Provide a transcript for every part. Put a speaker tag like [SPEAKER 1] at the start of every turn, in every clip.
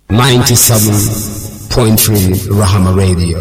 [SPEAKER 1] 97.3 Rahama Radio.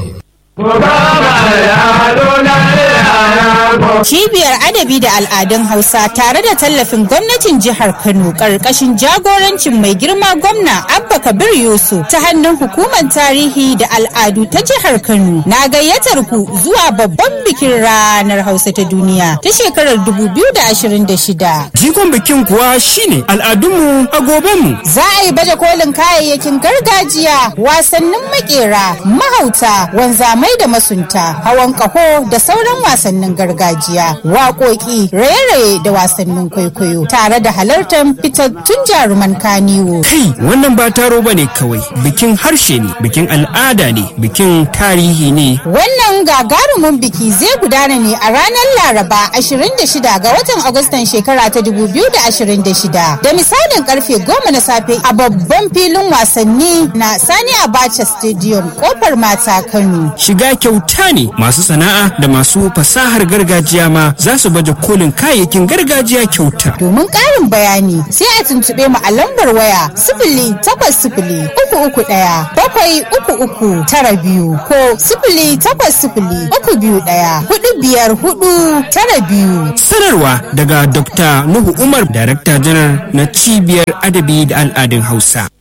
[SPEAKER 2] Cibiyar Adabi da Al'adun Hausa tare da tallafin gwamnatin jihar Kano ƙarƙashin jagorancin mai girma gwamna Abba Kabir Yusuf ta hannun hukumar tarihi da al'adu ta jihar Kano na gayyatar ku zuwa babban bikin ranar Hausa ta duniya ta shekarar 2026.
[SPEAKER 3] Jikon bikin kuwa shine al'adunmu a gobenmu.
[SPEAKER 2] Za a yi baje kolin kayayyakin gargajiya, wasannin makera, mahauta, wanzamai da masunta, hawan kaho da sauran wasannin gargajiya, waƙoƙi, raye-raye da wasannin kwaikwayo, tare da halartar fitattun jaruman kaniwo.
[SPEAKER 3] Kai wannan ba taro bane kawai bikin harshe ne, bikin al'ada ne, bikin tarihi ne.
[SPEAKER 2] Wannan gagarumin biki zai gudana ne a ranar Laraba 26 ga watan Agustan shekara ta 2026 da misalin karfe 10 na safe a babban filin wasanni na Sani Abacha Stadium kofar mata Kano.
[SPEAKER 3] Shiga kyauta ne masu sana'a da masu fasahar gargajiya ma za su baje kolin kayayyakin gargajiya kyauta.
[SPEAKER 2] Domin ƙarin bayani sai a tuntuɓe mu a lambar waya sifili takwas sifili uku uku ɗaya bakwai uku uku tara biyu ko sifili takwas sifili uku biyu ɗaya hudu biyar hudu tara biyu.
[SPEAKER 3] Sanarwa daga Dr. Nuhu Umar, Darakta Janar na Cibiyar Adabi da Al'adun Hausa.